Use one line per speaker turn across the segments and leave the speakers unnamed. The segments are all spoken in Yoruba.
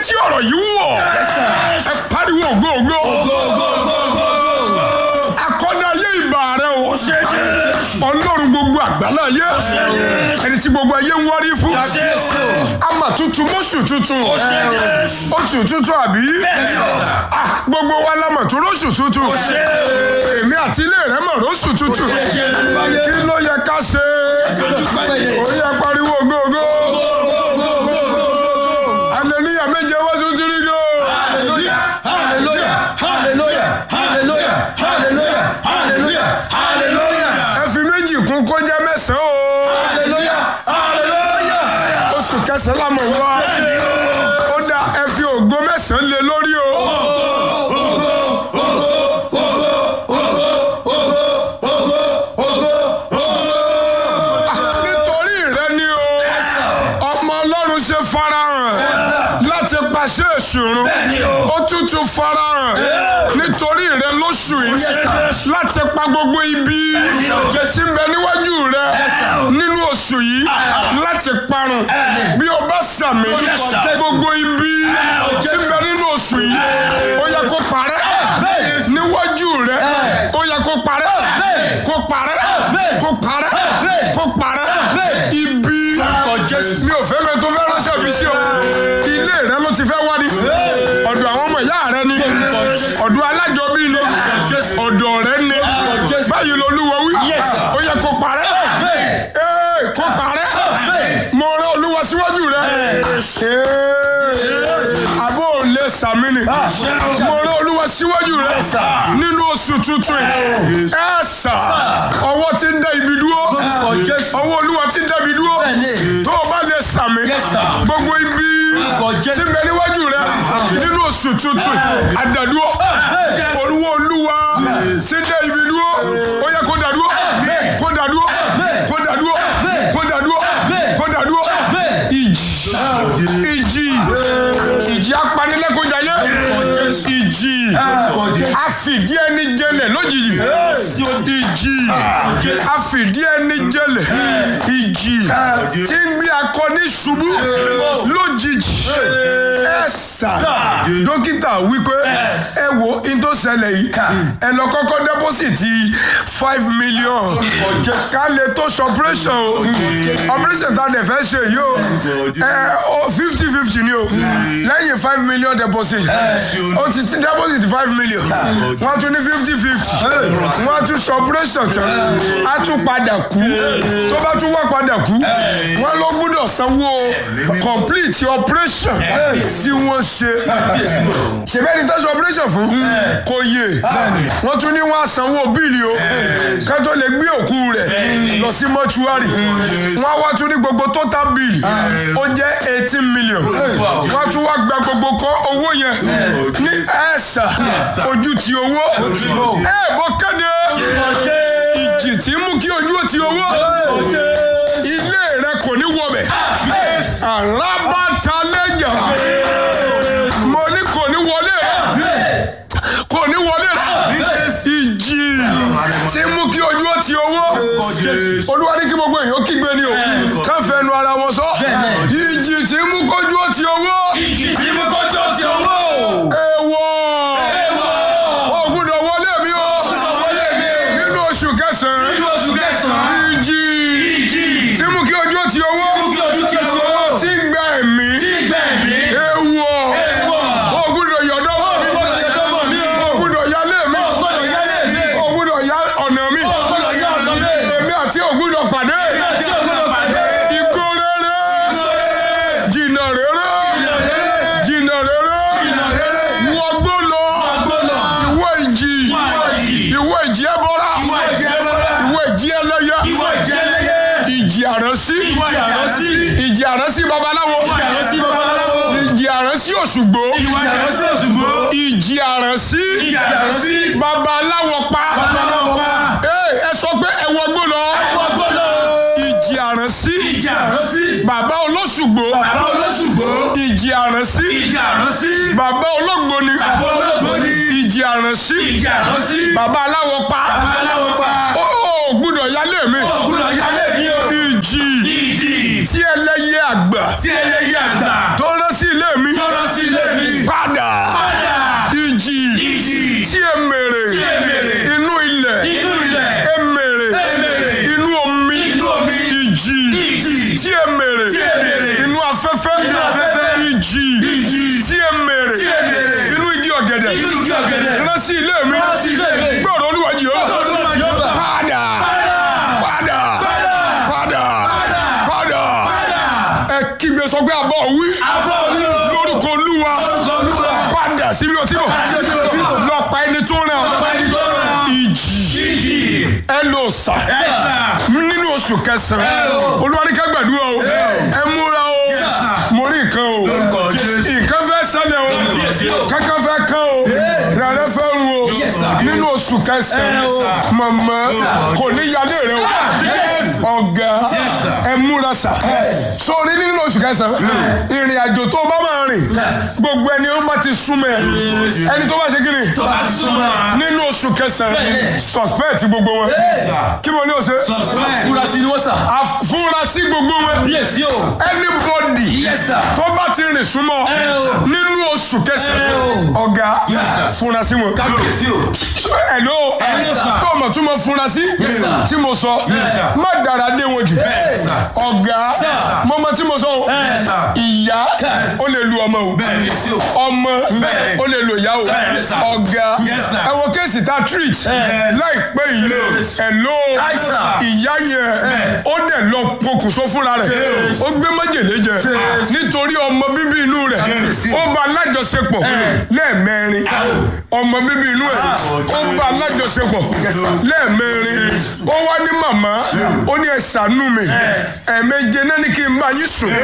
tí ọ̀rọ̀ yìí wọ̀ ẹ pariwo ògo ògo akọ́dá ayé ìbà rẹ o ọlọ́run gbogbo àgbálá ayé ẹni tí gbogbo ayé ń wárí fún ama tuntun mọ́ṣù tuntun oṣù tuntun àbí Ah, gbogbo wa la mọ̀ tó lóṣù tuntun èmi àti ilé rẹ mọ̀ lóṣù tuntun kí ló yẹ ká ṣe ó yẹ pariwo ògo ògo hallelujah méje wá tún ti rí go. ẹ fi méjì kún kó jẹ́ mẹ́sàn-án o oṣù kẹsàn-án la mọ̀ wá ó dá ẹ fi ògo mẹ́sàn-án lé lórí o. nítorí rẹ ni o ọmọ ọlọ́run ṣe farahàn láti pàṣẹ ìṣòro ó tútù farahàn nítorí rẹ lóṣù yìí láti pa gbogbo ibi tí ń bẹ níwájú rẹ nínú oṣù yìí láti parun bí o bá sàmì gbogbo ibi tí ń bẹ nínú oṣù yìí ó yẹ kó parẹ́ níwájú rẹ ó yẹ kó parẹ́ kó parẹ́ kó parẹ́ kó parẹ́ ibi mi ò fẹ́ mẹ́ tó fẹ́ ránṣẹ́ fi sí o ilé rẹ ló ti fẹ́ wá ní ọ̀dọ̀ àwọn ọmọ ìyá rẹ ni ọ̀dọ̀ alájọbí ni ọ̀dọ̀ rẹ ni báyìí lolúwa wí ó yẹ kó parẹ́ Ee, kó parẹ́ mo rán olúwa síwájú rẹ Ee, àbó ò lè sàmì ni mo rán olúwa síwájú rẹ nínú oṣù tuntun yìí ẹ sà ọwọ́ ti ń dá ibi dúró ọwọ́ olúwa ti ń dá ibi dúró tó o bá lè sàmì gbogbo ibi tí ń bẹ níwájú rẹ nínú oṣù tuntun àdàdúró olúwa olúwa ti ń dá ibi dúró ó yẹ kó dàdúró kó dàdúró kó dàdúró kó dàdúró kó dàdúró ìjì ìjì ìjì apanilẹ́kọ̀ọ́jayé ìjì àfìdí ẹni jẹlẹ̀ lójijì ìjì àfìdí ẹni jẹlẹ̀ ìjì tí ń gbé akọni ṣubú lójijì ẹ̀sà dókítà wípé ẹ wo in tó ṣẹlẹ̀ yìí ẹ lọ kọ́kọ́ dẹ́pọ́sìtì five million ká lè tó ṣe operation o operation tá a dẹ̀ fẹ́ ṣe yìí o ẹ o fifty fifty ni o lẹ́yìn five million deposit o ti sí deposit five million wọ́n tún ní fifty fifty wọ́n tún ṣe operation tán á tún padà kú tó bá tún wá padà kú wọ́n ló gbọ́dọ̀ sanwó complete operation tí wọ́n ṣe ṣèbẹ́ni tó ṣe operation fún kò yé wọ́n tún ní wọ́n á sanwó bíìlì o ká tó lè gbé òkú rẹ̀ lọ sí mọ́ṣúárì wọ́n á wá tún ní gbogbo total bill ó jẹ́ eighteen million wọ́n á tún wá gba gbogbo kọ́ owó yẹn ní ẹ̀ṣà ojú ti owó ẹ̀ bó kéde ìjì tí ń mú kí ojú ó ti owó ilé rẹ kò ní wọbẹ̀ alábàtàlẹ́jà mo ní kò ní wọlé kò ní wọlé ìjì tí ń mú kí ojú ó ti owó olúwa ní kí gbogbo èèyàn kígbe ni o ká fẹnu ara wọn sọ ìjì tí ń mú kójú ó ti owó
Ìjì tí mú kọjú ọtí owó.
èèwọ̀ ó gbọ́dọ̀ wọlé mi o
wọlé mi o.
nínú oṣù kẹsàn-án
Nínú oṣù kẹsàn-án.
ìjì
Ìjì
tí mú kí ojú ó ti owó
mú kí ojú ti owó.
tí ń gba ẹ̀mí
Tí gbẹ̀mí.
èèwọ̀
Èèwọ̀.
ó gbọ́dọ̀ yọ̀dọ̀
gbọ́dọ̀ yọ̀dọ̀ mọ̀ mí o.
ó gbọ́dọ̀ yálé mi
Ó gbọ́dọ̀ yálé mi.
ó gbọ́dọ̀ yá ọ̀nà mi
Ó gbọ́dọ̀ yá ọ̀nà mi.
èmi àti ò gbọ́dọ̀ pàdé
Tí o gbọ́dọ̀ pàdé.
igbó rere jìnnà rere jìnnà rere wọgbó lọ ìwọ ìjì ìwọ ìjì ẹbọra
Ìwọ ìjì ẹbọra.
ìwọ ìjì ẹlẹ́yẹ
Ìwọ ìjì ẹlẹ́yẹ.
ìjì àránsí
Ìwọ ìjì àránsí.
ìjì àránsí babaláwo
Ìwọ ìjì àránsí babaláwo.
ìjì àránsí òṣùgbó
Ìwọ ìjì àránsí òṣùgbó.
ìjì àránsí
Ìjì àránsí.
babaláwo pa
Babaláwo pa.
Ee, ẹ sọ pé ẹ wọgbó lọ
Ẹ̀wọ̀n gbọ́dọ̀.
ìjì àránsí
Ìjì àránsí.
bàbá olóṣùgbó
Bàbá olóṣùgbó.
ìjì àránsí
Ìjì àránsí.
bàbá olóògbó ni
Bàbá olóògbó ni.
ìjì àránsí
Ìjì àránsí.
bàbá aláwọ̀ pa
Babaláwo pa.
ó ó gbúdọ̀ yálé mi
Ògùnà yálé mi o.
ìjì
Ìjì.
tí ẹlẹ́yẹ àgbà
Tí ẹlẹ́yẹ àgbà.
tó rán sí ilé mi
Tọ́rọ sí ilé
afẹ́fẹ́
Nínú afẹ́fẹ́.
ìjì tí ẹ mèrè
Tí ẹ mèrè.
inú igi ọ̀gẹ̀dẹ̀
Inú igi ọ̀gẹ̀dẹ̀.
rán sí ilé mi
Rán sí ilé mi.
gbọ́dọ̀ olúwa Jèhófà
Gbọ́dọ̀ Olúwa Jèhófà.
padà padà padà padà ẹ kígbe sọ pé àbọ̀ wí
Àbọ̀ wí o.
lórúkọ olúwa
Lórúkọ Olúwa.
padà síbi ọtí bọ̀
Padà síbi ọtí bọ̀.
lọ pa ẹni tó ràn
Ọba ẹni tó rán.
ìjì
Ìjì.
ẹ lò sà
Ẹ̀sà.
nínú oṣù kẹsàn-án
Ẹ o.
olúwa ní ká gbàdúrà o ẹ múra o
sir.
mo rí nǹkan o
Lórúkọ Jésù.
nǹkan fẹ́ ṣẹlẹ̀ o
Kábíyèsí o.
kankan fẹ́ kán o rẹ̀rẹ̀ fẹ́ ru o
Yes, sir.
nínú oṣù kẹsàn-án mọ̀mọ́ kò ní yálé rẹ o ọ̀gá
sir.
ẹ múra sà sórí nínú oṣù kẹsàn-án ìrìn àjò tó bá máa rìn gbogbo ẹni ó bá ti súnmọ́ ẹ ẹni tó bá ṣe kí ni
Tó bá súnmọ́.
nínú oṣù kẹsàn-án
Bẹ́ẹ̀ni.
suspect gbogbo wọn kí mo ní o ṣe
Suspect.
Furasí ni wọ́n sà.
afurasí gbogbo wọn
Yes o.
anybody
Yes sir.
tó bá ti rìn súnmọ́
Ẹ o.
nínú oṣù kẹsàn-án
Ẹ
ọ̀gá
Yes, sir.
furasí wọn.
Kábíyèsí o.
Hello
Yes, sir.
tó o mọ̀ tún mọ̀ furasí
Yes, sir.
tí mo sọ
sir.
má dára dé wọn jù
Yes, sir.
ọ̀gá mo mọ̀ tí mo sọ o
sir.
ìyá ó lè lu ọmọ o
Bẹ́ẹ̀ni sí o.
ọmọ
Bẹ́ẹ̀ni.
ó lè lo ìyá o
Bẹ́ẹ̀ni, sir.
ọ̀gá
Yes, sir.
ẹ wo kéèsì tá a treat láìpẹ́ yìí hello
Yes, sir.
ìyá yẹn ó dẹ̀ lọ pokùnso fúnra rẹ̀ ó gbé májèlé jẹ nítorí ọmọ bíbí inú rẹ̀
Yes.
ó bá alájọṣepọ̀ lẹ́ẹ̀mẹrin ọmọ bíbí inú ẹ̀ ó bá alájọṣepọ̀ lẹ́ẹ̀mẹrin ó wá ní màmá ó ní ẹ ṣàánú mi ẹ̀ẹ̀méje náà ní kí n bá yín sùn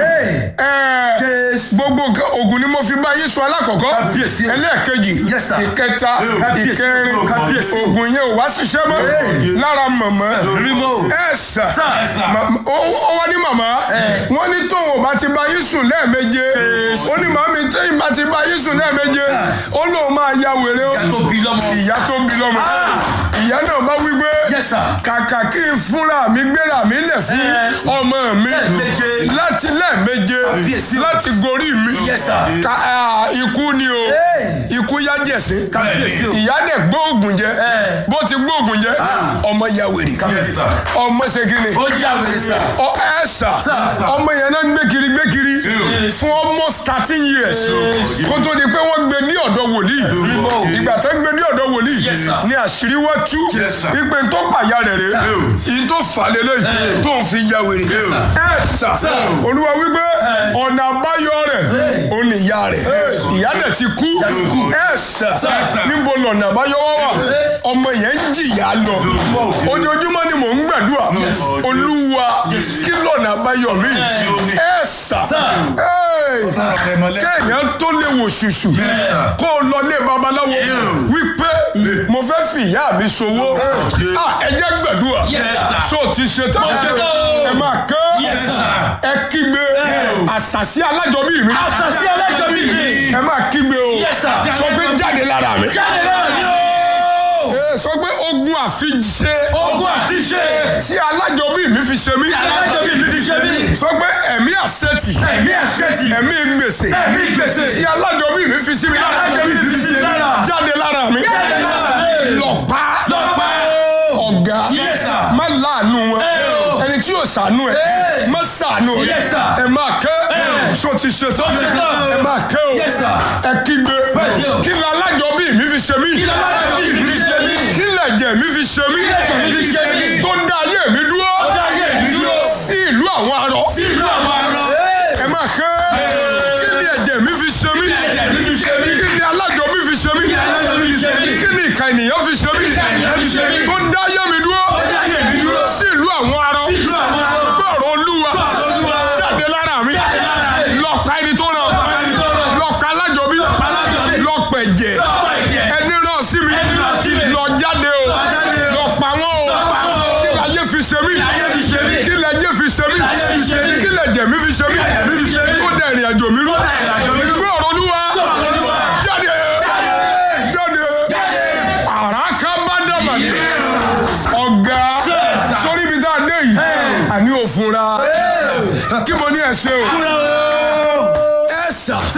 ẹ̀ gbogbo nǹkan oògùn ni mo fi bá yín sùn alákọ̀ọ́kọ́
Kábíyèsí.
ẹlẹ́ẹ̀kejì
Yes, sir.
ìkẹta
Kábíyèsí.
ìkẹrin
Kábíyèsí.
oògùn yẹn ò wá ṣiṣẹ́ mọ́ lára màmá
Rímọ́.
ẹ sà
Sà.
Ma- ó ó wá ní màmá wọ́n ní tóun ò bá ti bá yín sùn lẹ́ẹ̀méje ó ní màmí téyìn bá ti bá yín sùn lẹ́ẹ̀méje ó lóun máa ya wèrè ó
Ìyá tó bí lọ́mọ.
ìyá tó bí lọ́mọ ìyá náà bá wí pé
Yes, sir.
kàkà kí n fúnra mi gbéra mi lẹ̀ fún ọmọ mi
Lẹ́ẹ̀méje.
láti lẹ́ẹ̀méje
Kábíyèsí.
láti gorí mi
Yes, sir.
Ka- ah, ikú ni o ikú yá jẹ̀sí
Kábíyèsí o.
ìyá dẹ̀ gbóògùn jẹ bó ti gbóògùn jẹ ọmọ ya wèrè
Yes, sir.
ọmọ ṣe kí ni
Ó jà wèrè sà.
ọ ẹ sà
Sir.
ọmọ yẹn náà gbé kiri gbé kiri fún almost thirteen years kó tó di pé wọ́n gbé ní ọ̀dọ̀ wòlíì ìgbà tó gbé ní ọ̀dọ̀ wòlíì
Yes, sir.
ní àṣírí wá tú
Yes, sir.
ìpè tó pàyà rẹ̀ rẹ̀ ìyí tó fà lélẹ̀ tó ń fi ya wèrè ẹ sà olúwa wípé ọ̀nà àbáyọ rẹ̀ ó ní ìyá rẹ̀ ìyá dẹ̀ ti kú ẹ sà níbo lọ̀nà àbáyọ wá wà ọmọ yẹn ń jìyà lọ ojoojúmọ́ ni mò ń gbàdúrà olúwa kí lọ̀nà àbáyọ mi ẹ sà kéèyàn tó lè wò ṣùṣù kó o lọ lé babaláwo wípé mo fẹ́ fi ìyá mi ṣòwò Ah, ẹ jẹ́ gbàdúrà so ti ṣe tán ẹ máa kẹ́ ẹ kígbe àṣàṣì alájọbí mi
Àṣàsí alájọbí mi.
ẹ máa kígbe o
Yes, sir.
sọ pé jáde lára mi
Jáde náà ni o.
Ẹ sọ pé ogun àfiṣe
Ogun àti ṣe.
tí alájọbí mi fi ṣe mí
Alájọbí mi fi ṣe mí.
sọ pé ẹ̀mí àṣetì
Ẹ̀mí àṣetì.
ẹ̀mí gbèsè
Ẹ̀mí gbèsè.
tí alájọbí mi fi sí mi lára
Alájọbí mi fi sí mi lára.
jáde lára mi
Jáde lára mi.
lọ pa
Lọ pa o.
ọ̀gá
Yes, sir.
má láàánú wọn
o.
ẹni tí yóò ṣàánú ẹ má ṣàánú ẹ
Yes, sir.
ẹ máa kẹ́ so ti ṣe tán
ṣe tán.
ẹ máa kẹ́ o
Yes, sir.
ẹ kígbe
Bẹ́ẹ̀ni o.
kí ni alájọbí mi fi ṣe mí
Kí ló alájọbí mi fi ṣe mí?
kí lẹ̀jẹ̀ mi fi ṣe mí
lẹ̀jẹ̀ mi fi ṣe mí?
tó dá ayé mi dúró
Ó dá ayé mi dúró.
sí ìlú àwọn arọ
Sí ìlú àwọn arọ.
ẹ máa kẹ́ kí ni ẹ̀jẹ̀ mi fi ṣe mí
ẹ̀jẹ̀ mi fi ṣe mí?
kí ni alájọbí fi ṣe mí
Kí ni alájọbí fi ṣe mí?
kí ni ìka ènìyàn fi ṣe mí
ìka ènìyàn fi ṣe mí?
tó dá ayé mi dúró
Ó dá ayé mi dúró.
sí ìlú àwọn arọ
Sí ìlú àwọn arọ.
gbọ́rọ̀ olúwa
Gbọ́rọ̀ Olúwa.
jáde lára mi
Jáde lára mi.
lọ́ọ̀ka ẹni tó ràn
pa ẹni tó ràn.
lọ́ọ̀ka alájọbí
alájọbí.
lọ́ọ̀pẹ̀jẹ̀
Lọ́ọ̀pá ẹ̀jẹ̀.
ẹni ràn sí mi
Ẹni ràn sí mi.
lọ jáde o
jáde o.
lọ pa wọn o
Lọ pa wọ́n o.
kí láyé fi ṣe mí
láyé fi ṣe mí.
kí láyé fi ṣe mí
láyé fi ṣe mí.
kí lẹ̀jẹ̀ mi fi ṣe mí
lẹ̀jẹ̀ mi fi ṣe mí.
tó dẹ̀ ìrìn àjò mi rú
dẹ̀ ìrìn àjò mi rú.
gbé ọ̀rọ̀ olúwa
ọ̀rọ̀ Olúwa.
jáde jáde àràká bá dàmà ní ọ̀gá sórí ibi tá a dé yìí àní òfunra kí mo ní ẹ ṣe o ẹ sà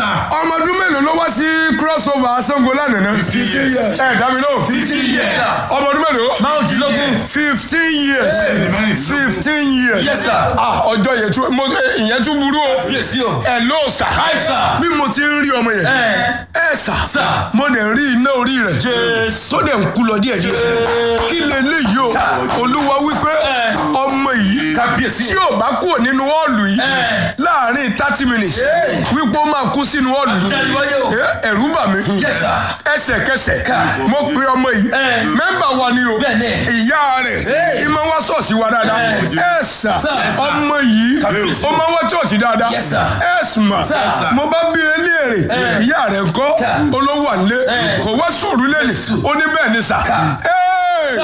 sir.
ọmọ ọdún mélòó ló wá sí crossover Ṣàngó lánàá
Fifteen years.
ẹ dá mi lóhùn
Fifteen years.
ọmọ ọdún mélòó
márùndínlógún.
fifteen years fifteen years
Yes, sir.
ah ọjọ́ yẹn tún mo ìyẹn tún burú o
Kábíyèsí o.
ẹ ló sà
Hi, sir.
bí mo ti ń rí ọmọ yẹn
Ẹ.
ẹ sà
Sir.
mo dẹ̀ ń rí iná orí rẹ̀
Jésù.
tó dẹ̀ ń kú lọ díẹ̀ díẹ̀ kí leléyìí o olúwa wípé
Ẹ.
ọmọ yìí
Kábíyèsí o.
tí ò bá kúrò nínú họ́ọ̀lù yìí
Ẹ.
láàrin thirty minutes wípé ó máa kú sínú họ́ọ̀lù yìí
Àtẹ̀wáyé o.
Ẹ, ẹ̀rù bà mí
Yes, sir.
ẹsẹ̀kẹsẹ̀ mo pe ọmọ yìí
Ẹ.
mẹ́mbà wa ni o
Bẹ́ẹ̀ni.
ìyá rẹ̀
Ẹ.
ìmọ̀ wá ṣọ́ọ̀ṣì wa dáadáa
Ẹ.
ẹ sà
Sir.
ọmọ yìí
Kábíyèsí.
ó máa wá ṣọ́ọ̀ṣì dáadáa
Yes, sir.
ẹ sùnmà
Sir.
mo bá bí eléèrè ìyá rẹ̀ ńkọ́ olówó àlé
Ẹ.
kò wá sùúrù lẹ́nu ó ní bẹ́ẹ̀ ni sà Ẹ.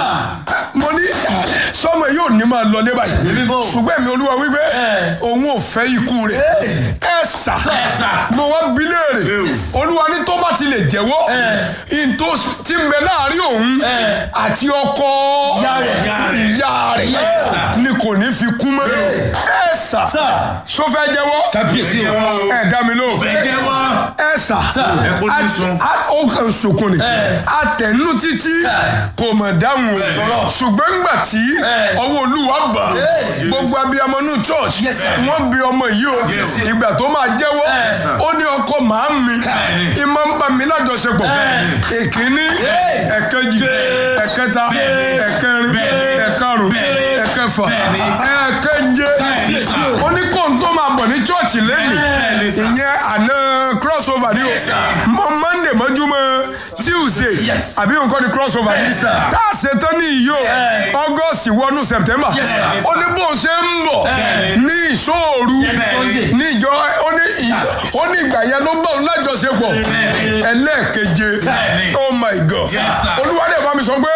mo ní sọmọ yóò ní máa lọ lé báyìí
Bíbó.
ṣùgbọ́n mi olúwa wípé
Ẹ.
òun ò fẹ́ ikú rẹ̀ ẹ sà mo wá bí léèrè olúwa ní tó bá ti lè jẹ́wọ́ ìntò tí ń bẹ láàrin òun
Ẹ.
àti ọkọ
Ìyá rẹ̀.
ìyá rẹ̀ ni kò ní fi kú mọ́ ẹ sà
Sir.
sọ fẹ́ jẹ́wọ́
Kábíyèsí o.
ẹ dá mi lóhùn
Fẹ́ jẹ́wọ́.
ẹ sà
Ẹ kó ní sun.
a- a- ó kàn sunkún ni
Ẹ.
atẹnu títí kò mọ̀ dáhùn o ṣùgbọ́n ńgbà tí
Ẹ.
ọwọ́ olúwa bà
Ẹ.
gbogbo abiyamọ nù church
Yes, sir.
wọ́n bí ọmọ yìí o
Yes.
ìgbà tó máa jẹ́wọ́
Ẹ.
ó ní ọkọ màá mi
Bẹ́ẹ̀ni.
ìmọ̀ ń bá mi lájọṣepọ̀
Ẹ.
èkíní
Ẹ.
ẹ̀kẹjì ẹ̀kẹta
Bẹ́ẹ̀ni.
ẹ̀kẹrin
Bẹ́ẹ̀ni.
ẹ̀karùn
Bẹ́ẹ̀ni.
ẹ̀kẹfà
Bẹ́ẹ̀ni.
ẹ̀kẹje
Kábíyèsí o.
ó ní kóun tó máa bọ̀ ní church lẹ́nu
Bẹ́ẹ̀ni, sir.
ìyẹn àná crossover ni o
Yes, sir.
mọ monday mọ́júmọ́ tuesday
Yes.
àbí nǹkan ni crossover
Yes, sir.
tá a ṣe tán ní iyo august wọnú september
Yes, sir.
ó ní bóun ṣe ń bọ̀
Bẹ́ẹ̀ni.
ní ìṣòro
Sunday.
ní ìjọ ó ní ì- ó ní ìgbà yẹn ló bá òun lájọṣepọ̀
Bẹ́ẹ̀ni.
ẹlẹ́ẹ̀keje
Bẹ́ẹ̀ni.
oh my god
Yes, sir.
olúwadé bá mi sọ pé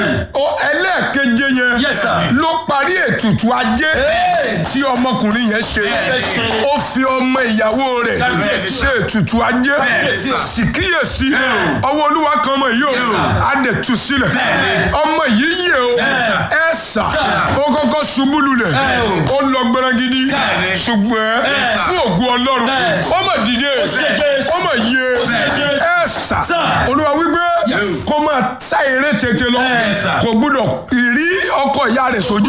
ó ẹlẹ́ẹ̀keje yẹn
Yes, sir.
ló parí ètùtù ajé tí ọmọkùnrin yẹn ṣe
Bẹ́ẹ̀ni.
ó fi ọmọ ìyàwó rẹ̀
Kábíyèsí.
ṣe ètùtù ajé
Bẹ́ẹ̀ni.
síkíyèsí ọwọ́ olúwa kan ọmọ yìí o á dẹ̀ tú sílẹ̀
Bẹ́ẹ̀ni.
ọmọ yìí yẹ o ẹ sà ó kọ́kọ́ ṣubú lulẹ̀ ó lọ gbẹrẹgidi
Bẹ́ẹ̀ni.
ṣùgbọ́n fún ògùn ọlọ́run ó mà dìde
Jésù.
ó mà yẹ ẹ sà
Sir.
olúwa wípé kó máa sá eré tètè lọ
sir.
kò gbúdọ̀ rí ọkọ ìyá rẹ̀ sójú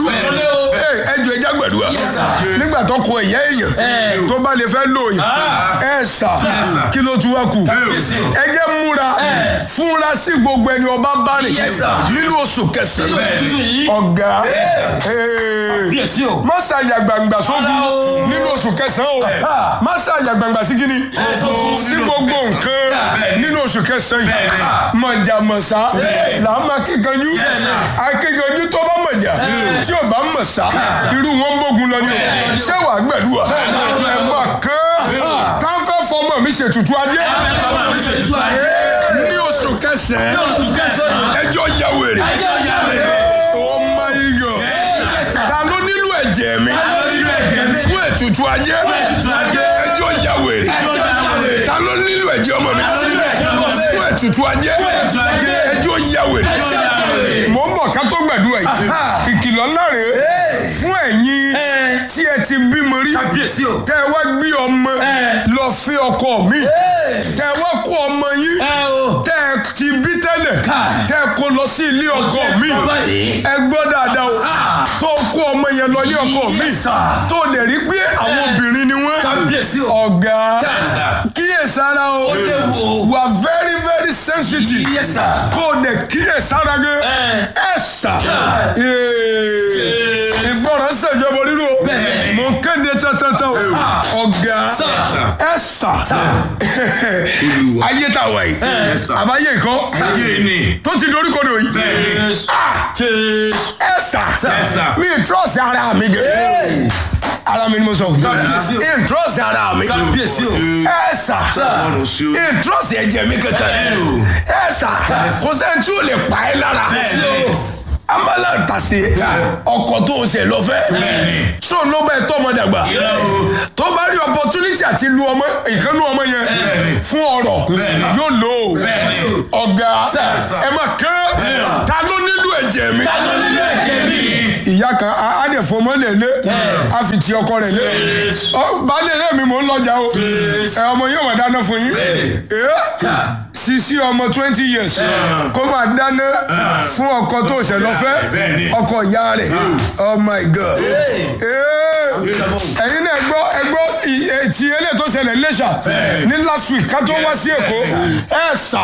ẹ jọ ẹja gbẹdúrà nígbà tó kọ ìyá èèyàn tó bá lè fẹ́ lò yàn ẹ sà kí ló tún wá kù ẹ jẹ́ múra fúnra sí gbogbo ẹni ọba bá rìn
Yes, sir.
nínú oṣù kẹsàn-án
Tuntun yìí.
ọ̀gá ee,
Kábíyèsí o.
má ṣàyà gbangba sógun
Rárá o.
nínú oṣù kẹsàn-án o má ṣàyà gbangba sí kíni sí gbogbo nǹkan nínú oṣù kẹsàn-án yìí mọ̀jàmọ̀sá là á máa kíkanjú akíkanjú tó bá mọ̀jà tí ò bá mọ̀sá irú wọn bógun lọ ni o ṣé wàá gbẹ̀dúwà ẹ̀ máa kán káfẹ́ fọmọ mi ṣètùtù ajé ní oṣù kẹsàn-án ẹjọ́ yà wèrè oh my god ta ló nílò ẹ̀jẹ̀ mi fún ètùtù ajé ẹjọ́ yà wèrè ta ló nílò ẹ̀jẹ̀ ọmọ mi fún ètùtù ajé ẹjọ́ yà wèrè mò ń bọ̀ ká tó gbàdúrà yìí ìkìlọ̀ ńlá rèé fún ẹ̀yin tí ẹ ti bímọ rí
Kábíyèsí o.
tẹ́ ẹ wá gbé ọmọ lọ fi ọkọ mi tẹ́ ẹ wá kó ọmọ yín
Ẹ o.
tẹ́ ẹ ti bí tẹ́lẹ̀
Káì.
tẹ́ ẹ kó lọ sí ilé ọkọ mi
bàbá yìí.
ẹ gbọ́ dáadáa o tó kó ọmọ yẹn lọ ilé ọkọ mi
Yes, sir.
tó lè rí pé àwọn obìnrin ni wọ́n
Kábíyèsí o.
ọ̀gá kíyèsára o
léwu o.
wà very very sensitive
Yes, sir.
kó o lè kíyèsára gẹ
Ẹ.
ẹ sà ìgbọràn ṣèjọba rírú o
Bẹ́ẹ̀ni.
mo ń kéde tẹ́tẹ́tẹ́ o ọ̀gá
Sir.
ẹ sà ayé tá a wà yìí
Yes, sir.
àbáyé nǹkan
Ayé ni.
tó ti dorí kodò yìí
Bẹ́ẹ̀ni.
Ah!
Jésù.
ẹ sà
sir.
mi trọ́ọ̀sì ara mi gẹ̀ ara mi ni mo sọ
Kábíyèsí o.
mi trọ́ọ̀sì ara mi
Kábíyèsí o.
ẹ sà
Ọlọ́run sí o.
mi trọ́ọ̀sì ẹ̀jẹ̀ mi kankan ẹ sà kò sẹ́ni tí o lè pa ẹ́ lára
Bẹ́ẹ̀ni.
amala tàṣe ọkọ tó o ṣe lọ fẹ́
Bẹ́ẹ̀ni.
so ló bẹ tọ́ ọmọ dàgbà
Irọ́ o.
tó bá rí opportunity àti lu ọmọ ìkànnì ọmọ yẹn
Bẹ́ẹ̀ni.
fún ọ̀rọ̀
Bẹ́ẹ̀ni.
yóò lò ó
Bẹ́ẹ̀ni.
ọ̀gá
sir.
ẹ máa kẹ́ ta ló nílò ẹ̀jẹ̀ mi
Ta ló nílò ẹ̀jẹ̀ mi?
ìyá kan á á dẹ̀ fọmọ lẹ̀ lé á fi ti ọkọ rẹ̀ lé ọ baálé rẹ̀ mi mò ń lọ́jà o ẹ ọmọ yóò máa dáná fún yín ẹ sisi ọmọ twenty years kó máa dáná fún ọkọ tó ṣẹ̀ lọ fẹ́
Bẹ́ẹ̀ni.
ọkọ ìyá rẹ̀ oh my god Eh. ẹ̀yin náà gbọ́ ẹ gbọ́ ì- ẹ, ti eléyìí tó ṣẹlẹ̀ lẹ́ṣà ní last week ká tó wá sí èkó ẹ sà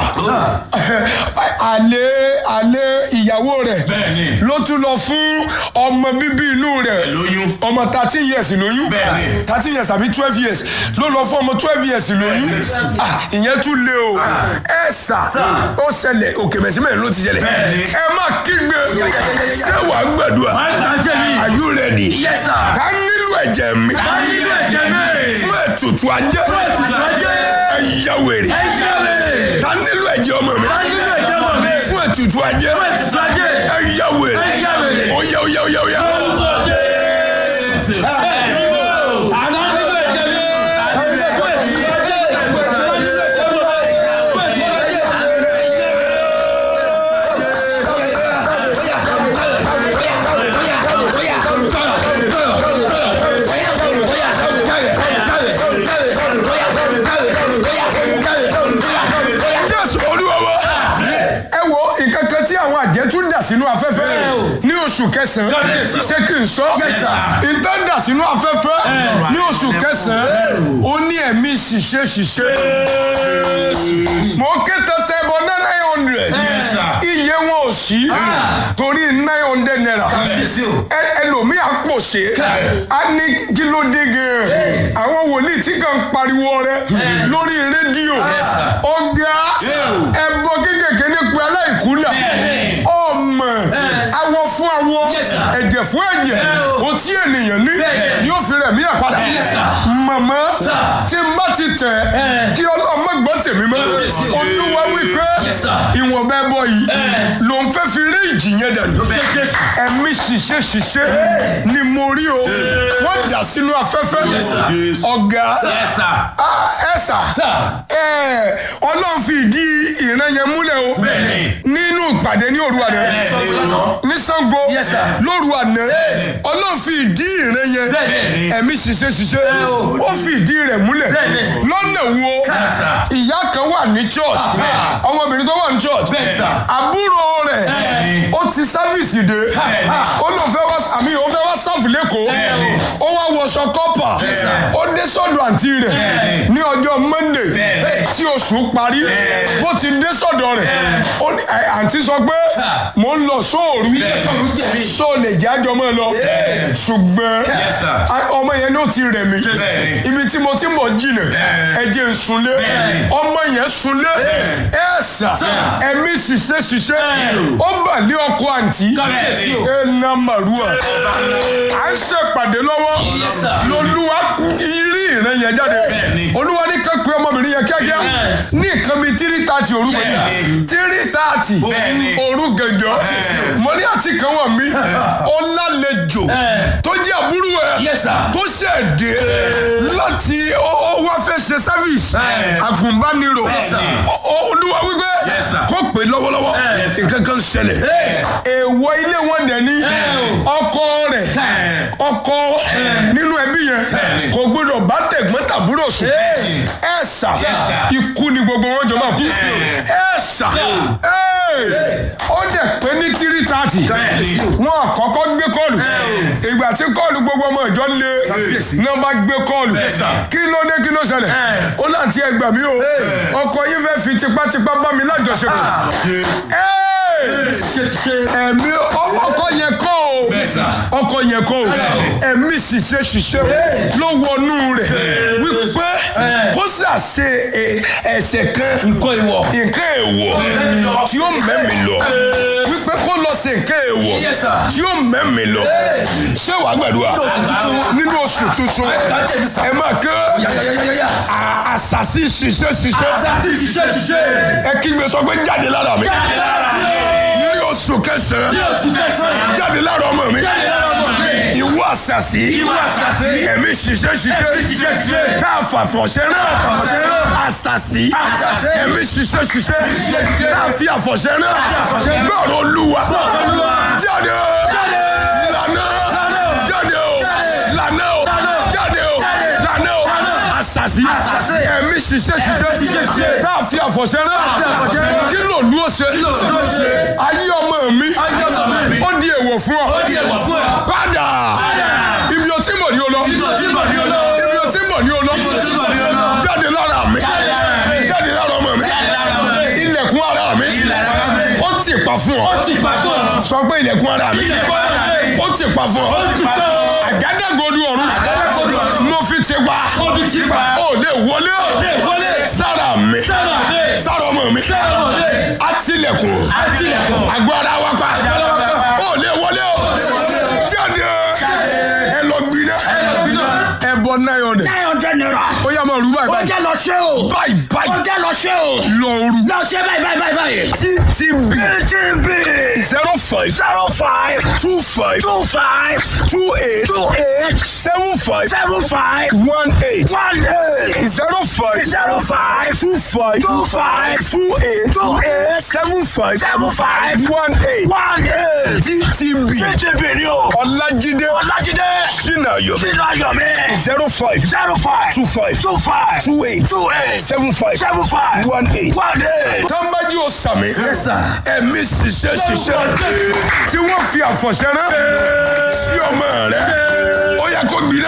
àlè àlè ìyàwó rẹ̀
Bẹ́ẹ̀ni.
ló tún lọ fún ọmọ bíbí inú rẹ̀
Lóyún.
ọmọ thirteen years lóyún
Bẹ́ẹ̀ni.
thirteen years àbí twelve years ló lọ fún ọmọ twelve years lóyún Ah, ìyẹn tún lé o ẹ sà ó ṣẹlẹ̀ òkè mẹ̀símẹ̀ ló ti ṣẹlẹ̀
Bẹ́ẹ̀ni.
ẹ má kígbe ṣé wàá gbàdúrà
Wọ́n gbà jẹ́ mi.
are you ready
Yes, sir.
ká nílò ẹ̀jẹ̀ mi
Ká nílò ẹ̀jẹ̀ mi.
fún ètùtù ajé
Fún ètùtù ajé.
ẹ yá wèrè
Ẹ yá wèrè.
ká nílò ẹ̀jẹ̀ ọmọ mi
Ká nílò ẹ̀jẹ̀ ọmọ mi.
fún ètùtù ajé
Fún ètùtù ajé.
ẹ yá wèrè
Ẹ yá wèrè.
ó yá ó yá ó yá ó yá.
Orúkọ Jésù. Àná nílò ẹ̀jẹ̀ mi. Fún ètùtù ajé. Fún ètùtù ajé. Fún ètùtù ajé.
jésù olúwa wa ẹ wo nǹkan kan tí àwọn àjẹ́ tún dà sínú afẹ́fẹ́ ní oṣù kẹsàn-án ṣé kí n sọ nǹkan dà sínú afẹ́fẹ́ ní oṣù kẹsàn-án ó ní ẹ̀mí ṣìṣe ṣìṣe mo ké tẹ́tẹ́ bọ ní nine hundred iye wọn ò sí torí nine hundred naira ẹ- ẹlòmíì àpòṣe á ní kí ló dé gan àwọn wòlíì tí kàn ń pariwo rẹ lórí rédíò ọgá ẹbọ kékèké ní pé aláìkúlà ọmọ awọ fún awọ ẹ̀jẹ̀ fún ẹ̀jẹ̀ o tí ènìyàn ní yóò fi rẹ̀ mí àpàdà màmá tí n bá ti tẹ̀ kí ọlọ́mọ gbọ́ tèmi mọ́ olúwa wípé ìwọ̀nba ẹbọ yìí ló ń fẹ́ fi rí ìjì yẹn dànù ẹ̀mí ṣiṣẹ́ ṣiṣẹ́ ni mo rí o wọ́n dà sínú afẹ́fẹ́ ọ̀gá
Yes, sir.
Ah, ẹ sà ẹ ọlọ́run fi ìdí ìran yẹn múlẹ̀ o
Bẹ́ẹ̀ni.
nínú ìpàdé ní òru àná ní Ṣàngó
Yes, sir.
lóru àná ọlọ́run fi ìdí ìran yẹn
Bẹ́ẹ̀ni.
ẹ̀mí ṣiṣẹ́ ṣiṣẹ́ ó fi ìdí rẹ̀ múlẹ̀
Bẹ́ẹ̀ni.
lọ́nà wo ìyá kan wà ní church ọmọbìnrin tó wà ní church
Bẹ́ẹ̀ni, sir.
àbúrò rẹ̀ ó ti sáfìsì dé ó lóun fẹ́ wá àmì òun fẹ́ wá sáfù lẹ́kọ̀ọ́ ó wá wọṣọ kọ́pà ó dé sọ́dọ̀ àǹtí rẹ̀ ní ọjọ́ monday tí oṣù parí bó ti dé sọ́dọ̀ rẹ̀ ó ní- ẹ, àǹtí sọ pé mò ń lọ sóòrù só lè jẹ́ àjọ mọ́ ẹ lọ ṣùgbọ́n
Yes, sir.
a- ọmọ yẹn ló ti rẹ̀ mí
Bẹ́ẹ̀ni.
ibi tí mo ti ń bọ̀ jìnà ẹ̀jẹ̀ ń sunlé ọmọ yẹn sunlé ẹ̀ sà ẹ̀mí ṣiṣẹ́ ṣiṣẹ́ ó bà lé ọkọ àǹtí
Kábíyèsí o.
ẹ̀ nà màrúwà à ń ṣèpàdé lọ́wọ́ lolúwa rí ìrẹ́ yẹn jáde
Bẹ́ẹ̀ni.
olúwa ní kẹ́kọ̀ọ́ ọmọbìnrin yẹn kíákíá ní nǹkan bíi tírí tààtì òru gbẹ̀dẹ̀
Bẹ́ẹ̀ni.
tírí tààtì
Bẹ́ẹ̀ni.
òru gẹ̀jọ́ mo ní àti kan wà mí ó lálejò tó jẹ́ àbúrò ẹ̀
Yes, sir.
tó ṣẹ̀ dé láti ó ó wá fẹ́ ṣe service àgùnbánirò
Bẹ́ẹ̀ni.
Ó- ó- olúwa wípé
Yes, sir.
kó pè lọ́wọ́lọ́wọ́ nǹkan kan ṣẹlẹ̀ èèwọ̀ ilé wọn dẹ̀ ní ọkọ rẹ̀ ọkọ nínú ẹbí yẹn kò gbọdọ̀ bá tẹ̀gbọ́n tàbúrò sùn ẹ sà
sir.
ikú ni gbogbo wọn jọ máa kú ẹ sà ó dẹ̀ pé ní tírí tààtì wọn àkọ́kọ́ gbé kọ́ọ̀lù ìgbà tí kọ́ọ̀lù gbogbo ọmọ ìjọ lé náà bá gbé kọ́ọ̀lù kí ló dé kí ló ṣẹlẹ̀ ó láti ẹgbà mí o ọkọ yín fẹ́ fi tipátipá bá mi lájọṣepọ̀ ẹ̀mí ọkọ yẹn kọ́ o ọkọ yẹn kọ́ o ẹ̀mí ṣiṣẹ́ ṣiṣẹ́ ló wọnú rẹ̀ wípé kó ṣàṣe ẹ- ẹ̀ṣẹ̀ kan
nǹkan ìwọ̀.
nǹkan èèwọ̀ tí ó mẹ́mi lọ wípé kó lọ sí nǹkan èèwọ̀
Yes, sir.
tí ó mẹ́mi lọ ṣé wàá gbàdúrà nínú oṣù tuntun ẹ máa kẹ́ à- àṣàṣì ṣiṣẹ́ ṣiṣẹ́
Àṣàṣì ṣiṣẹ́ ṣiṣẹ́.
ẹ kígbe sọ pé jáde lára mi ní oṣù kẹsàn-án
Ní oṣù kẹsàn-án.
jáde lára ọmọ mi
Jáde lára ọmọ mi.
ìwọ àṣàṣì
Ìwọ àṣàṣì.
ẹ̀mí ṣiṣẹ́ ṣiṣẹ́
Ẹ̀mí ṣiṣẹ́ ṣiṣẹ́.
tá a fà fọ̀ṣẹ́ náà
fọ̀ṣẹ́ náà.
àṣàṣì
Àṣàṣì.
ẹ̀mí ṣiṣẹ́ ṣiṣẹ́
ṣiṣẹ́.
tá a fi àfọ̀ṣẹ́ náà
àfọ̀ṣẹ́ náà.
gbọ́rọ̀ olúwa
Olúwa.
jáde lànà jáde o lànà o jáde o lànà o àṣàṣì
Àṣàṣì.
ẹ̀mí ṣiṣẹ́ ṣiṣẹ́
ṣiṣẹ́.
tá a fi àfọ̀ṣẹ́ náà
àfọ̀ṣẹ́ náà.
kí ló dúró ṣe
dúró ṣe.
ayé ọmọ mi
Ayé ọmọ mi.
ó di èèwọ̀ fún ọ
Ó di èèwọ̀ fún ọ.
padà ibi o ti mọ̀ ní o lọ
Ibi o ti mọ̀ ní o lọ.
ibi o ti mọ̀ ní o lọ
Ibi o ti mọ̀ ní o lọ.
jáde lára mi
Jáde lára mi.
jáde lára ọmọ mi
Jáde lára ọmọ mi.
ilẹ̀kùn ara mi
Ilẹ̀kùn ara mi.
ó ti pa fún ọ
Ó ti pa fún ọ.
sọ pé ilẹ̀kùn ara mi
Ilẹ̀kùn ara mi.
ó ti pa fún ọ
Ó ti pa fún ọ.
àgádágodo ọ̀run
Àgádágodo ọ̀run.
mo fi ti pa
Mo fi ti pa.
ó lè wọlé
lè wọlé.
sára mi
Sára mi.
sára ọmọ mi
Sára ọmọ mi.
àtìlẹ̀kùn
Àtìlẹ̀kùn.
àgọ́ ara wa pa
ara wa pa.
ó lè wọlé o jáde ẹ lọ gbiná ẹ bọ náírà dẹ
nine hundred naira.
ó yá máa rú báyìí
ó
báyìí
jẹ́ lọ ṣe o.
báyìí
ó
báyìí
jẹ́ lọ ṣe o.
lọ rú
lọ ṣe báyìí báyìí báyìí báyìí.
ttb
TTB
zero five
zero five
two five
two five
two eight
two eight
seven five
seven five
one eight
one eight
zero five
zero five
two five
two five
two eight
two eight
seven five
seven five
one eight
one eight.
ttb
TTB ni o.
ọlájídé
Ọlájídé
sinayo
sínú ayọ̀mí
zero five
zero five
two five
two five
two eight
two eight
seven five
seven five
one eight.
one eight.
tọ́ḿbájú ò sàmì
sir.
ẹ̀mí ṣiṣẹ́ ṣiṣẹ́ tí wọ́n fi àfọ̀ṣẹ́ rán sí ọmọ rẹ̀ ó yẹ kó gbiná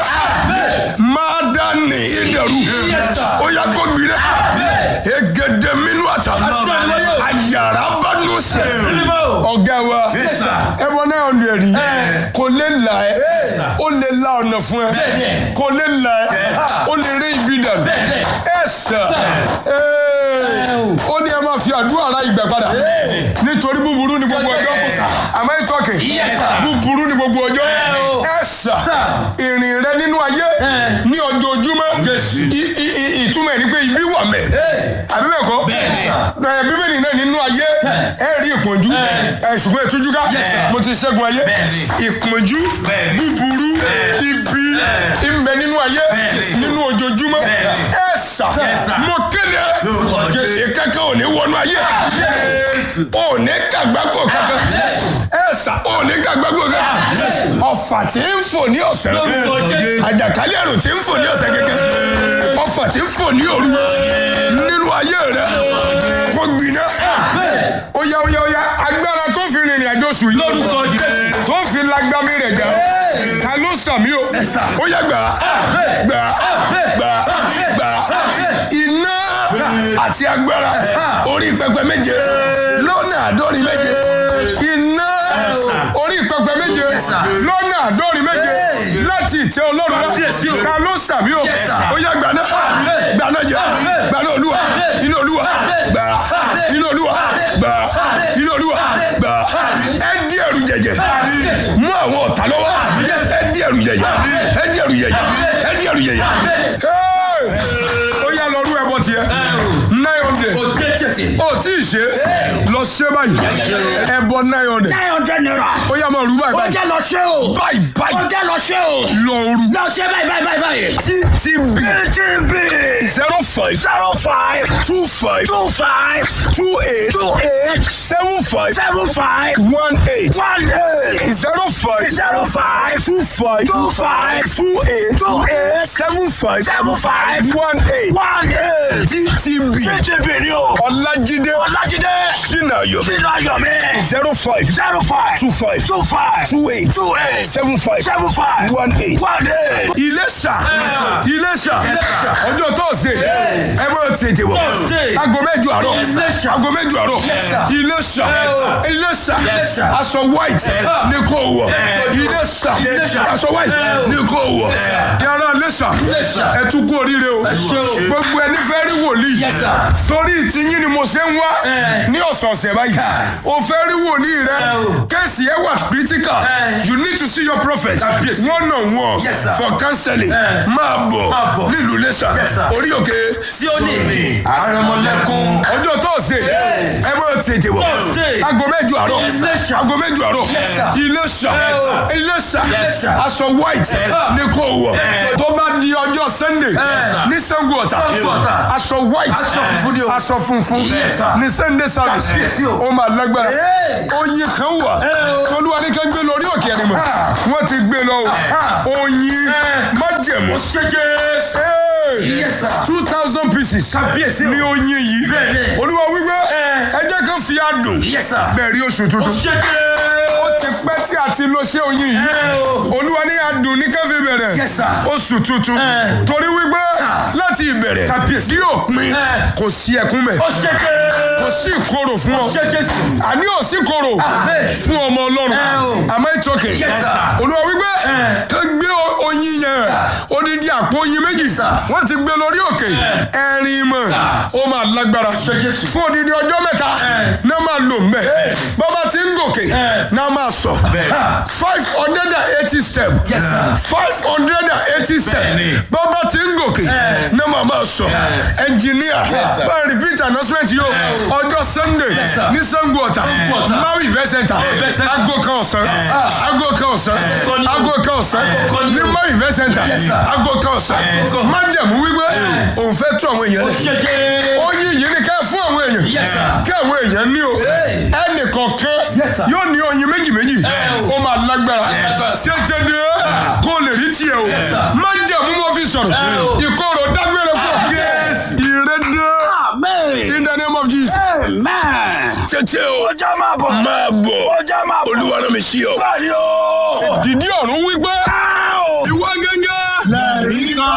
máa dá ní ìdẹ̀rù ó yẹ kó gbiná egede minú àtà àyàrá bá nù sẹ́ ọ̀gá wa
Yes, sir.
ẹbọ náà ọ̀nà rí kò lè là ẹ́ ó lè la ọ̀nà fún ẹ
Bẹ́ẹ̀ni.
kò lè là ẹ́ ó lè rí ibi dànù
Bẹ́ẹ̀ni.
ẹ sà ó ní ẹ máa fi àdúrà ra ìgbà padà nítorí búburú ni gbogbo ọjọ́ àmọ́ ìtọ́kì
Yes, sir.
búburú ni gbogbo ọjọ́ ẹ sà ìrìn rẹ nínú ayé ní ojoojúmọ́ I- i- i- ìtumọ̀ ẹ̀ ni pé ibi wà mẹ́ àbí bẹ́ẹ̀ kọ́
Bẹ́ẹ̀ni.
ẹ bíbélì náà nínú ayé ẹ rí ìpọ́njú ẹ ṣùgbọ́n ìtújú ká
sir.
mo ti ṣẹ́gun ayé
Bẹ́ẹ̀ni.
ìpọ́njú
Bẹ́ẹ̀ni.
búburú ibi ìmbẹ nínú ayé
Bẹ́ẹ̀ni.
nínú ojoojúmọ́
Bẹ́ẹ̀ni.
ẹ sà
sir.
mo kéde
Lórúkọ Jésù.
ìkẹ́kẹ́ ò ní wọnú ayé ò ní kàgbákò kankan ẹ sà ò ní kàgbákò kankan ọ̀fà tí ń fò ní ọ̀sẹ̀
Lórúkọ Jésù.
àjàkálẹ̀ àrùn tí ń fò ní ọ̀sẹ̀ kẹ̀kẹ́ ọ̀fà tí ń fò ní òru nínú ayé rẹ kó gbiná ó yá ó yá ó yá agbára tó fi rìnrìn àjò sùn yìí
Lórúkọ Jésù.
tó fi lágbámi rẹ̀ jà ta ló sàmí o ó yá gbà gbà gbà gbà iná àti agbára orí pẹpẹ méje lọ́nà àádọ́rin méje iná orí pẹpẹ méje lọ́nà àádọ́rin méje láti ìtẹ́ ọlọ́run wá ta ló sàmí o ó yá gbà náà gbà náà jẹ gbà náà olúwa iná olúwa gbà iná olúwa gbà iná olúwa gbà ẹ dí ẹrù jẹjẹ mú àwọn ọ̀tá lọ́wọ́ ẹ dí ẹrù jẹjẹ ẹ dí ẹrù jẹjẹ ẹ dí ẹrù jẹjẹ. Hey! ó yá lọ rú ẹbọ tiẹ̀ nine hundred
O jẹ́ tẹ̀sí.
ó tí ì ṣe lọ ṣe báyìí ẹbọ nine hundred
nine hundred naira.
ó yá máa rú báyìí
ó
báyìí
jẹ́ lọ ṣe o.
báyìí
ó
báyìí
jẹ́ lọ ṣe o.
lọ rú
lọ ṣe báyìí báyìí báyìí báyìí.
ttb
TTB
zero five
zero five
two five
two five
two eight
two eight
seven five
seven five
one eight
one eight
zero five
zero five
two five
two five
two eight
two eight
seven five
seven five
one eight
one eight.
ttb
TTB ni o.
ọlájídé
Ọlájídé
sinayo
sínú ayọ̀mí
zero five
zero five
two five
two five
two eight
two eight
seven five
seven five
one eight.
one eight.
Iléṣà Iléṣà ọjọ́ tọ́sí ẹ bọ́ tètè wọ̀
Thursday.
aago mẹ́jọ àárọ̀
Iléṣà.
aago mẹ́jọ àárọ̀ Iléṣà Iléṣà aṣọ white ní kò wọ̀ Iléṣà aṣọ white ní kò wọ̀ yàrá Iléṣà ẹ tún kú oríire o gbogbo ẹni fẹ́ rí wòlíì
Yes, sir.
torí ìtìyín ni mo ṣe ń wá ní ọ̀sọ̀ọ̀sẹ̀ báyìí o fẹ́ rí wòlíì rẹ kẹ́sì ẹ wà critical you need to see your prophet one on one
Yes, sir.
for counseling máa bọ̀
Máa bọ̀.
nílùú Iléṣà
Yes, sir.
orí òkè
Sí ó ní. Àrẹ̀mọlẹ́kún.
ọjọ́ tọ́sí ẹ bọ́ tètè wọ̀
Thursday.
aago mẹ́jọ mẹ́jọ àárọ̀
Iléṣà.
aago mẹ́jọ àárọ̀
sir.
Iléṣà Iléṣà
Yes, sir.
aṣọ white ní kò wọ̀ tó bá di ọjọ́ Sunday ní Sango Ọ̀tà
Sango Ọ̀tà.
aṣọ white
Aṣọ funfun ni o.
aṣọ funfun
Yes, sir.
ní Sunday service
Kábíyèsí o.
ó máa lágbára
Hey.
oyin kan wà olúwa ní ká gbé lórí òkè ẹni mọ̀ wọ́n ti gbé lọ o oyin májẹ̀mú
Yes, sir.
two thousand pieces
Kábíyèsí o.
ní oyin yìí
Bẹ́ẹ̀ni.
olúwa wípé ẹjẹ́ kan fi adùn
Yes, sir.
bẹ́ẹ̀ rí oṣù tuntun ó ti pẹ́ tí a ti lo ṣé oyin yìí olúwa ní adùn ní ká fi bẹ̀rẹ̀
Yes, sir.
oṣù tuntun torí wípé láti ìbẹ̀rẹ̀
Kábíyèsí.
tí òpin kò sí ẹkún mẹ́ kò sí ìkorò fún ọ àní ò sí ìkorò
Amen.
fún ọmọ ọlọ́run
o.
àmọ́ ìtọ́kẹ̀
Yes, sir.
olúwa wípé ká gbé o- oyin yẹn odidi àpò oyin méjì
sir.
wọ́n ti gbé lórí òkè ẹ̀rin mọ̀ ó máa lágbára
Jésù.
fún odidi ọjọ́ mẹ́ta náà máa lò mbẹ́ bàbá tí ń gòkè náà máa sọ five hundred and eighty step
Yes, sir.
five hundred and eighty step bàbá tí ń gòkè náà máa máa sọ ẹnjìníà bá repeat announcement yóò ọjọ́ sunday
sir.
ní Sango Ọ̀tà
Ọ̀tà.
maui event center
Event center.
aago kan ọ̀sán aago kan ọ̀sán aago kan ọ̀sán ní maui event center
sir.
aago kan ọ̀sán
kan.
májẹ̀mú wípé òun fẹ́ tún àwọn èèyàn lẹ̀ ó yí yìí ni ká fún àwọn èèyàn
Yes, sir.
kí àwọn èèyàn ní o
Hey.
ẹnì kọ̀ọ̀kan
Yes, sir.
yóò ní oyin méjì méjì ó máa lágbára ṣẹṣẹ dé kó lè rí tiẹ̀ o
sir.
májẹ̀mú mo fi sọ̀rọ̀ ìkorò dágbére fún ọ ìrẹ́dẹ́
Amen.
in the name of Jesus
Amen.
tètè o
Ọjà máa bọ̀.
máa bọ̀
Ọjà máa bọ̀.
olúwa náà mi ṣí ọ
Báyọ̀.
dìdí ọ̀run wípé ìwọ gẹ́gẹ́.